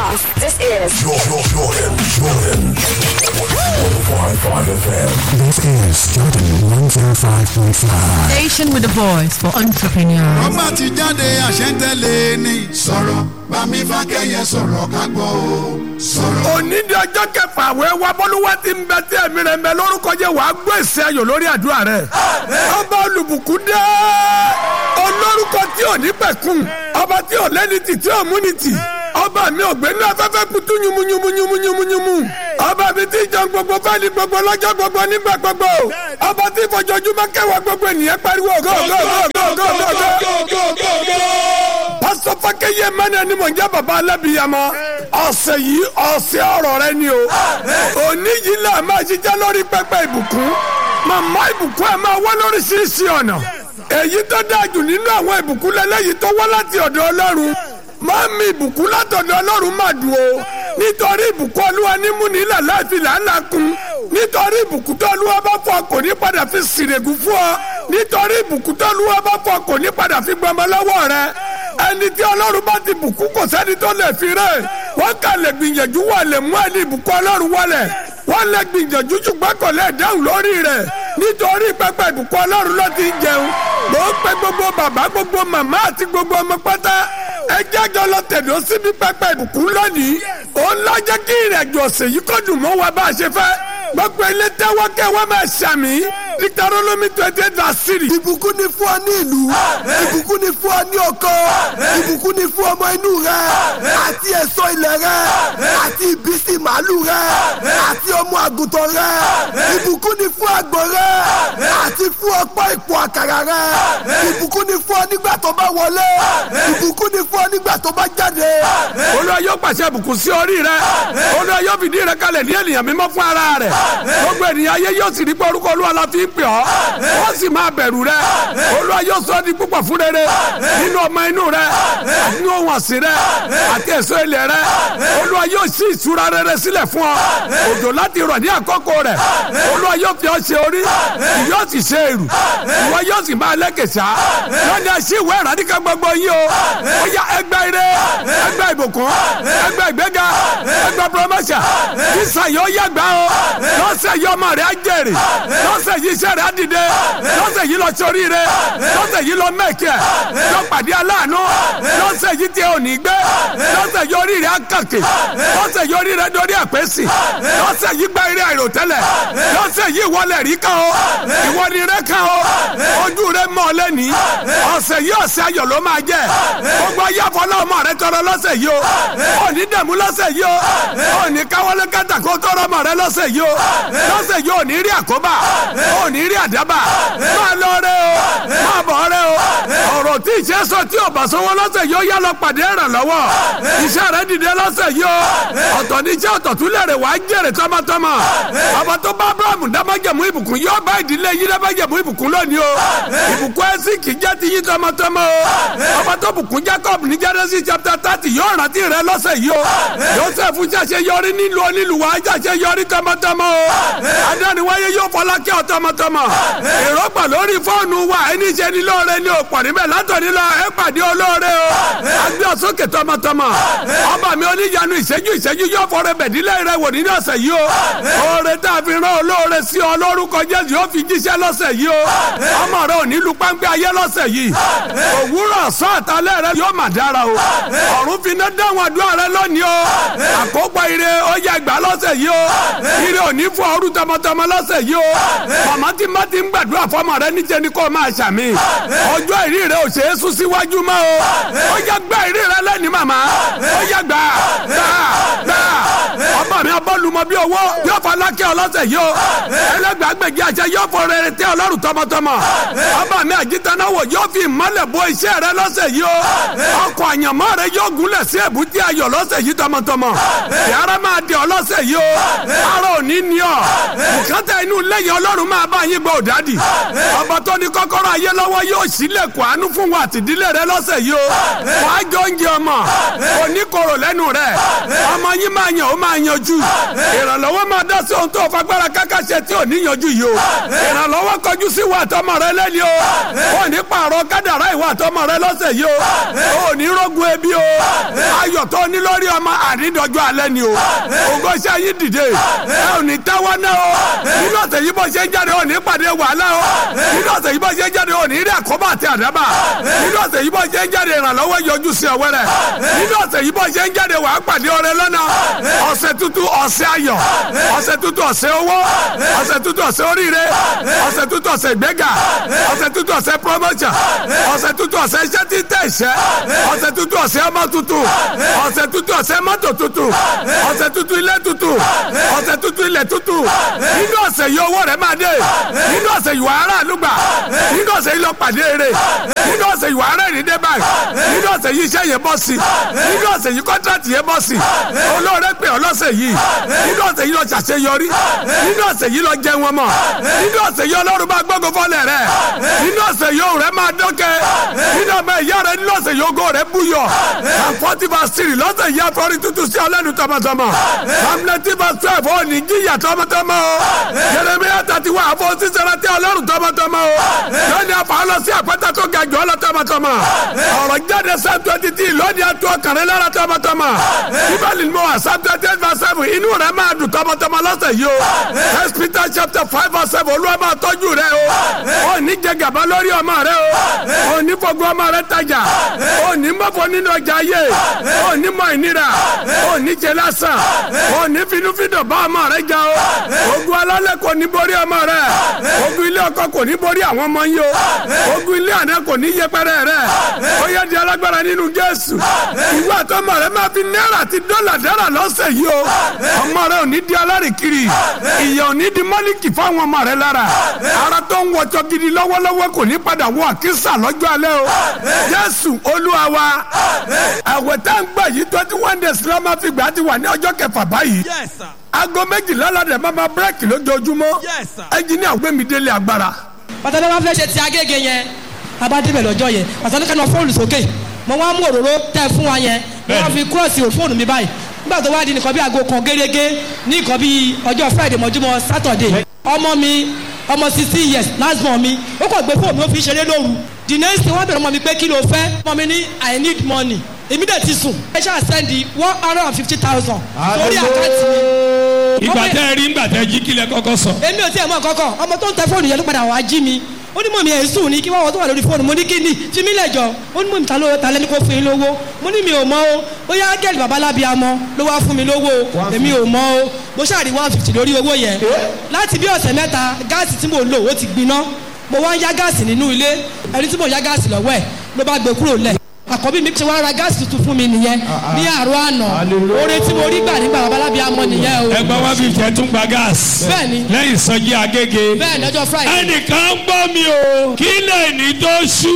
Lagos. This is Jordan, Jordan, Jordan. 105.5 FM. This is Jordan 105.5. Station with a voice for entrepreneurs. ọba ti jáde àṣẹ́ntẹ́lẹ̀ ni. sọ̀rọ̀ bámi fákẹ́yẹ sọ̀rọ̀ ká gbọ́ o. sọ̀rọ̀. òní di ọjọ́ kẹfà àwẹ̀ wa bọ́lúwa ti ń bẹ tí ẹ̀mí rẹ̀ ń bẹ lórúkọ jẹ́ wàá gbọ́ èsì ayọ̀ lórí àdúrà rẹ̀. ọba olùbùkún dé olórúkọ tí ò ní pẹ̀kun ọba tí ò lẹ́ni tì tí ò múni tì ọba mi ò gbénú afẹ́fẹ́ kutu yumunyumunyumunyumunyumu ọba mi ti jọ gbogbo fẹ́ni gbogbo lọ́jọ́ gbogbo nígbà gbogbo ọba tí fojoojúmọ́ kẹwàá gbogbo ènìyàn pariwo go go go go go go go pásítọ̀ fákẹ́yẹ mẹ́rin ni mò ń jẹ́ bàbá alábìyamọ ọ̀sẹ̀ yìí ọ̀sẹ̀ ọ̀rọ̀ rẹ ni o òní yìí là máa ṣiṣẹ́ lórí pẹpẹ ìbùkún màmá ìbùkún ẹ̀ máa wá lóríṣiríṣi ọ̀nà èyí tó dáa jù nínú àwọn ìbùkún lẹ́lẹ́yìí tó wá láti ọ̀dọ̀ ọlọ́run máa mi ìbùkún látọ̀dọ̀ ọlọ́run máa dùn o nítorí ìbùkún olúwa ní múnilà láti làálàá kun nítorí ìbùkún tó olúwa bá fọ kò ní padà fi sìrègùn fún ọ nítorí ìbùkún tó olúwa bá fọ kò ní padà fi gbọmọ lọ́wọ́ rẹ ẹni tí ọlọ́run bá ti bùkún kò sẹ́ni tó lè fi rẹ̀ wọ́n kà lè gbìyànjú wà lè mú ẹni ìbùkún ọlọ́run wọlẹ̀ wọ́n lè gbìyànjú ṣùgbọ́n kò lè dáhùn lórí rẹ̀ nítorí pẹpẹ ìbùkún ọlọ́run ló ti ń jẹun mò ń pe gbogbo bàbá gbogbo màmá àti gbogbo ọmọ pátá ẹ jẹ́jọ́ lọ tẹ̀dọ́ síbi pẹpẹ ìbùkún lónìí òun lọ jẹ́ kí ìrìnàjò ọ̀sẹ̀ yìí kó dùn mọ́ wa bá a ṣe fẹ́ gbogbo ilé tẹ́wọ́ kẹ́ wọ́n máa ṣàmì Deuteronomy twenty eight verse three. ìbùkún ni fún ọ ní ìlú ìbùkún ni fún ọ ní ọkọ ìbùkún ni fún ọmọ inú rẹ àti èso ilẹ̀ rẹ àti ìbísí màálù rẹ àti ọmọ àgùntàn rẹ ìbùkún ni fún àgbò rẹ àti fún ọ̀pọ̀ ìpò àkàrà rẹ ìbùkún ni fún ọ nígbà tó bá wọlé ìbùkún ni fún ọ nígbà tó bá jáde. olúwa yóò pàṣẹ ìbùkún sí orí rẹ olúwa yóò fìdí rẹ kalẹ̀ ní ènìyàn mímọ́ fún ara rẹ gbogbo ènìyàn ayé yóò sì rí pé orúkọ olúwa la fi ń pè ọ́ wọ́n sì máa bẹ̀rù rẹ olúwa yóò sọ ọ́ di púpọ̀ fún rere nínú ọmọ inú rẹ nínú ohun ọ̀sìn rẹ àti èso ilẹ̀ rẹ olúwa yóò ṣí ìṣúra rere sílẹ̀ fún ọ òjò láti rọ̀ ní àkókò rẹ olúwa yóò fi ọ ṣe orí yóò sì ṣe èrù ìwọ yóò sì máa lẹ́kẹ̀sà lọ́ni ẹṣin ìwé ìrádìkà gbogbo yín o ó yá ẹgbẹ́ ire ẹgbẹ́ ìbùkún ẹgbẹ́ ìgbéga ẹgbẹ́ promotion sísà yóò yàgbá o lọ́sẹ̀ yìí ọmọ rẹ̀ á jèrè lọ́sẹ̀ yìí iṣẹ́ rẹ̀ á dìde lọ́sẹ̀ yìí lọ sórí rẹ̀ lọ́sẹ̀ yìí lọ mẹ́kẹ́ lọ pàdé aláàánú lọ́sẹ̀ yìí tẹ òní gbé lọ́sẹ̀ yìí orí rẹ̀ á kàkè lọ́sẹ̀ yìí orí rẹ̀ dorí àpèsè lọ́sẹ̀ yìí gba eré àìròtẹ́lẹ̀ lọ́sẹ̀ yìí wọlé rí kan o ìwọ ni rẹ̀ kan o ojú rẹ̀ mọ́ ọ lẹ́ni ọ̀sẹ̀ yìí ọ̀sẹ̀ ayọ̀ ló máa jẹ́ gbogbo ayé àfọlọ́mọ rẹ̀ tọrọ lọ́sẹ̀ yìí o òní dẹ̀mú lọ́sẹ̀ yìí o òní káwọlé kẹta kó tọrọ ọmọ rẹ̀ lọ́sẹ̀ yìí o lọ́sẹ̀ yìí òní rí àkóbá òní rí àdábà máa lọ rẹ o máa bọ̀ rẹ o ọ̀rọ̀ tí ìṣe sọ tí ò bá sanwó lọ́sẹ̀ yìí ó yá lọ pàdé ìrànlọ́wọ́ iṣẹ́ rẹ̀ dìde lọ́sẹ̀ yìí o ọ̀tọ̀ ní iṣẹ́ ọ̀tọ̀ tún lè rè wá jèrè tọmọtọmọ ọba tó bá abrahamu dámájẹ̀mú ìbùkún yóò bá ìdílé yín dámájẹ̀mú ìbùkún lónìí o ìbùkún ẹ̀sìn kì í jẹ́ ti yín tọmọtọmọ o ọba tó bùkún jacob ní genesis chapter thirty yóò rántí rẹ lọ́sẹ̀ yìí o joseph ṣàṣẹ yọrí nílùú onílùú wa ṣàṣẹ yọrí tọmọtọmọ o adániwáyé yóò fọlá kí ọ tọmọtọmọ èrò pọ̀ lórí fóònù wa ẹni ṣe ni lóore ni ò pọ̀ níbẹ̀ látọ̀ni lọ ẹ pàdé olóore o agbé ọ̀sọ́kè tọmọtọmọ ọba mi oníyanu ìṣẹ́jú ìṣẹ́jú yóò fọrẹ bẹ̀dílẹ̀ rẹ wò nínú ọ̀sẹ̀ yìí o oore tá a fi rán olóore sí ọ lórúkọ jésù yóò fi jíṣẹ́ lọ́sẹ̀ yìí o ọmọ rẹ ò ní lu páńpẹ́ ayé lọ́sẹ̀ yìí òwúrọ̀ sọ àtàlẹ́ rẹ yóò mà dára o ọ̀run fi iná dáhùn àdúrà rẹ lónìí o àkópa ire ó yẹ gbà lọ́sẹ̀ yìí o ire ò ní fún ọrú tọmọtọmọ lọ́sẹ̀ yìí o màmá tí má ti ń gbàdúrà fọmọ rẹ níjẹ ni kò máa ṣàmì ọjọ́ ìrí rẹ ò ṣe é sún síwájú mọ́ o ó yẹ gbà ìrí rẹ lẹ́ni màmá ó yẹ gbà gbà gbà ọmọ mi abọ́lùmọ́ bí owó yóò fọ alákẹ́ ọlọ́sẹ̀ yìí o ẹlẹ́gbàgbẹ̀gì àṣẹ yóò fọ rere tẹ́ ọlọ́run tọmọtọmọ ọmọ mi àjítànáwò yóò fi ìmọ́lẹ̀ bo iṣẹ́ rẹ lọ́sẹ̀ yìí o ọkọ̀ àyànmọ́ rẹ yóò gúnlẹ̀ sí èbúté ayọ̀ lọ́sẹ̀ yìí tọmọtọmọ yàrá máa di ọlọ́sẹ̀ yìí o ara ò ní ní ọ bùkátà inú lẹ́yìn ọlọ́run máa bá yín gbọ́ òdádì ọba tó ní kọ́kọ́rọ́ ayé lọ́wọ́ yóò sílẹ̀kùn àánú fún wa àtìdílé rẹ lọ́sẹ̀ yìí o wàá jọ oúnjẹ ọmọ oníkorò lẹ́nu rẹ ọmọ yín máa yàn ó máa yanjú ìrànlọ́wọ́ máa dá sí ohun tó fagbára kákàṣe tí ò ní yanjú yìí yìí o ìrànlọ́wọ́ kọjú sí ìwà àtọmọ rẹ lẹ́ni o ò ní pààrọ̀ kádàrá ìwà àtọmọ rẹ lọ́sẹ̀ yìí o ò ní rógun ebi o ayọ̀ tó ní lórí ọmọ àrídọ́jọ́ alẹ́ ni o ògo iṣẹ́ yìí dìde ẹ ò ní tẹ́wọ́ náà o nínú ọ̀sẹ̀ yìí bó ṣe ń jáde ò ní pàdé wàhálà o nínú ọ̀sẹ̀ yìí bó ṣe ń jáde ò ní rí àkóbá àti àdábà nínú ọ̀sẹ̀ yìí bó ṣe ń jáde ìrànlọ́wọ́ yọjú sí ọwọ́ rẹ̀ nínú ọ̀sẹ̀ yìí bó ṣe ń jáde wàá pàdé ọrẹ lọ́nà ọ̀sẹ̀ tuntun ọ̀sẹ̀ ayọ̀ ọ̀sẹ̀ tuntun ọ̀sẹ̀ owó ọ̀sẹ̀ tuntun ọ̀sẹ̀ oríire ọ̀sẹ̀ tuntun ọ̀sẹ̀ ìgbéga ọ̀sẹ̀ tuntun ọ̀sẹ̀ promotion ọ̀sẹ̀ tuntun ọ̀sẹ̀ iṣẹ́ tí tẹ̀ iṣẹ́ ọ̀sẹ̀ tuntun ọ̀sẹ̀ ọmọ tuntun ọ̀sẹ̀ tuntun ọ̀sẹ̀ mọ́tò tuntun ọ̀sẹ̀ tuntun ilé tuntun ọ̀sẹ̀ tuntun ilẹ̀ tuntun nínú ọ̀sẹ̀ yìí owó rẹ̀ máa dé nínú ọ̀sẹ̀ yìí wàhálà àlùgbà nínú ọ̀sẹ̀ yìí lọ pàdé eré nínú ọ̀sẹ̀ yìí wàhálà ìrìndé báyìí nínú ọ̀sẹ̀ yìí iṣẹ́ yẹn bọ́ sí nínú ọ̀sẹ̀ yìí kọ́ńtrátì yẹn bọ́ sí olóore pè ọ́ lọ́sẹ̀ yìí nínú ọ̀sẹ̀ yìí lọ ṣàṣeyọrí nínú ọ̀sẹ̀ yìí lọ jẹun ọmọ nínú ọ̀sẹ̀ yìí ọlọ́run bá gbọ́ngàn fọ́lẹ̀ rẹ̀ nínú ọ̀sẹ̀ yìí òun rẹ̀ máa dọ́kẹ́ nínú ọmọ ìyá rẹ̀ nínú ọ̀sẹ̀ yìí ògo rẹ̀ búyọ̀ àfọ́tí bá sírì lọ́sẹ̀ yìí àfọ́rí tuntun sí ọlẹ́nu tọmọtọmọ hamleti bá twelve ó ní jíyà tọmọtọmọ o Jeremiah thirty one àfọ sísẹrẹ tí ọlọ́run tọmọtọmọ o lónìí àfọ lọ sí àpẹtẹ tó ga jù ọ lọ tọmọtọmọ ọ̀rọ̀ jáde sáà twenty three lónìí àtọ ọkàrẹ́ lára tọmọtọmọ bíbélì ni mo wà sáà twenty eight verse seven inú rẹ̀ máa dùn tọmọtọmọ lọ́sẹ̀ yìí o first peter chapter five verse seven olúwa máa tọ́jú rẹ o ò ní jẹ gàba lórí ọmọ rẹ o ò ní fọgbọ́n ọmọ rẹ tajà ò ní mọ́fọ́ nínú ọjà ayé ò ní mọ ìnira ò ní jẹ lásán ò ní finúfindọ̀ bá ọmọ rẹ jà o ogun alálẹ̀ kò ní borí ọmọ rẹ ogun ilé ọkọ kò ní borí àwọn ọmọ yìí o ogun ilé àná kò ní yẹpẹrẹ rẹ ó yẹ di alágbára nínú jésù ìwé àtọmọ rẹ máa fi náírà àti dọ́là dára lọ́sẹ̀ yìí o ọmọ rẹ ò ní di alárìkiri ìyà ò ní di mọ́líkì fáwọn ọmọ rẹ lára ara tó ń wọjọ gidi lọ́wọ́lọ́wọ́ kò ní padà wọ àkísà lọ́jọ́ alẹ́ o jésù olúwa wa àwẹ̀ tá ń gbà yìí twenty one days ló máa fi gbà á ti wà ní ọjọ́ kẹfà báyìí aago méjìlá ládẹ máa ma bírèkì lójoojúmọ́ ẹnjìníà gbẹmí délé agbára. pàtàkì wọn fẹ́ ṣe ti agége yẹn abádébẹ̀ lọ́jọ́ yẹn pàtàkì kan náà fóònù sókè mo wá mú òróró tẹ fún wa yẹn mo wá fi kúrọ̀sì fóònù mi báyìí nígbà tó wá di nìkan bí aago kan gẹ́gẹ́ ní nǹkan bí ọjọ́ friday mọ́júmọ́ saturday ọmọ mi ọmọ sixteen years last born mi ó kàn gbé fóònù mi ó fi ṣeré lóru the next thing wọ́n bẹ̀rẹ̀ ọmọ mi pé kí ló fẹ́ ọmọ mi ní i need money èmi dẹ̀ ti sùn ẹ ṣáà sẹ́ndì one hundred and fifty thousand sórí àkáǹtì mi. ìgbà tẹ́ ẹ rí ńgbà tẹ́ jí kílẹ̀ kọ́kọ́ sọ. èmi ò tí ẹ̀ mọ̀ kọ́kọ́ ọmọ tó ń tẹ fóònù yẹn ló padà wá jí mi ó ní mọ̀mí ẹ̀ sùn ní kí wọ́n wọ́n tó wà lórí fóònù mo ní kí ni fi mí lẹ̀jọ́ ó ní mọ̀mí ta ló ta lẹ́ni kó fún yín lówó mo ní mi ò mọ̀ o ó yá gẹ́lì babalábi amọ ló wá fún mi lówó o èmi ò mọ̀ o mo ṣàrí one fifty lórí owó yẹn láti bí ọ̀sẹ̀ mẹ́ta gáàsì tí mo lò ó ti gbiná mo wá ń yá gáàsì nínú ilé ẹni tí mo yá gáàsì lọ́wọ́ ẹ̀ ló bá gbé kúrò lẹ̀ àkọ́bí mi ti wá ra gáàsì tuntun fún mi nìyẹn ní àárọ̀ àná oore tí mo rí gbà nígbà babalábi amọ nìyẹn o. ẹgbẹ́ wá fi jẹ́ tún gba gáàsì. bẹ́ẹ̀ni lẹ́yìn sọ́jí agége. bẹ́ẹ̀ni ọjọ́ friday. ẹnìkan ń gbọ́ mi o kí lẹ́ẹ̀ni tó ṣú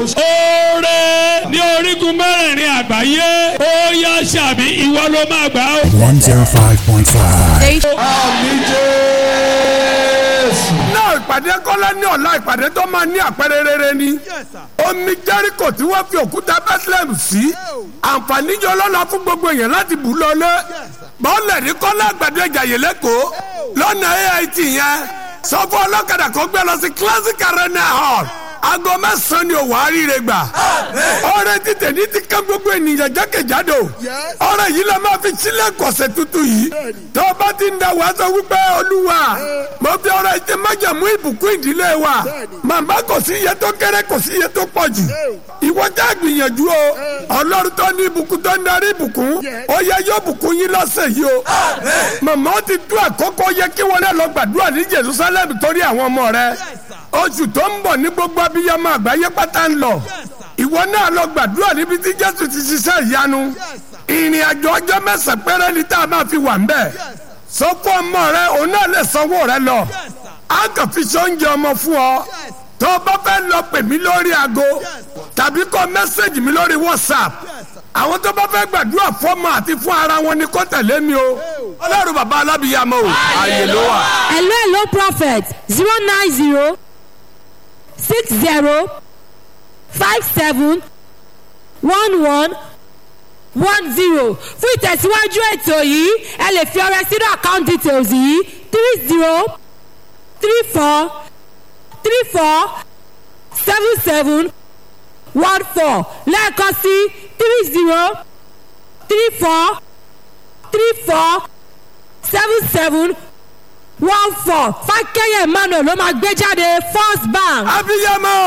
oore ní orígun mẹ́rẹ̀ẹ̀rin àgbáyé ó yá ṣàbí ìwọ ló máa gbà ó. 105.5. náà ìpàdé kọ́lá ní ọ̀la ìpàdé tó máa ní àpẹẹrẹ rere ni omi jẹ́ríkò tí wọ́n fi òkúta bethlehem sí àǹfààní yọ lọ́la fún gbogbo èèyàn láti bù lọ́lé bọ́ọ̀lẹ̀ ní kọ́lá àgbàdo ìjàyè lẹ́kọ̀ọ́ lọ́nà ait yẹn sọ fún ọlọ́kadà kan gbé lọ sí classic arena hall aago mẹ́sàn-án ni òwò àríire gbà ọrẹ títẹ̀ ní ti ká gbogbo ènìyàn jákèjádò ọrẹ yìí la máa fi sílẹ̀ kọ̀sẹ̀ tuntun yìí tó o bá ti ń da wàá sọ wípé olúwa mo fi ọrẹ ti májàmú ìbùkún ìdílé wa màmá kò sí iye tó kéré kò sí iye tó pọ̀ jù ìwọ já gbìyànjú o ọlọ́run tó ní ìbùkún tó ń darí ìbùkún ó yẹ yóò bùkún yín lọ́sẹ̀ yìí o màmá ó ti tú àkókò yẹ kí wọn lọ gbàdúrà ní jerusalem torí àwọn ọmọ rẹ oṣù tó ń bọ̀ ní gbogbo abiyamọ àgbáyé pátá ń lọ ìwọ náà lọ gbàdúrà níbi tí jésù ti ṣiṣẹ́ ìyanu ìrìn àjò ọjọ́ mẹ́sàn-án péré ni tá a máa fi wà ń bẹ̀ sọ fún ọmọ rẹ òun náà lè sanwó rẹ lọ a kàn fi ṣe oúnjẹ ọmọ fún ọ tó o bá fẹ́ lọ pè mí lórí aago tàbí kọ mẹ́sẹ̀gì mi lórí whatsapp àwọn tó bá fẹ́ gbàdúrà fọ́mọ àti fún ara wọn ni kó tẹ̀lé mi o ọlọ́run bàbá alábìyàmọ o ààyè ló wà. hello hello prophet zero nine zero six zero five seven one one one zero fún ìtẹ̀síwájú ètò yìí ẹ lè fi ọrẹ sínú account details yìí three zero three four three four seven seven one four lẹ́ẹ̀kan sí three zero three four three four seven seven one four fákẹ́yẹ̀ emmanuel ló máa gbé jáde first bank. abiyamọ.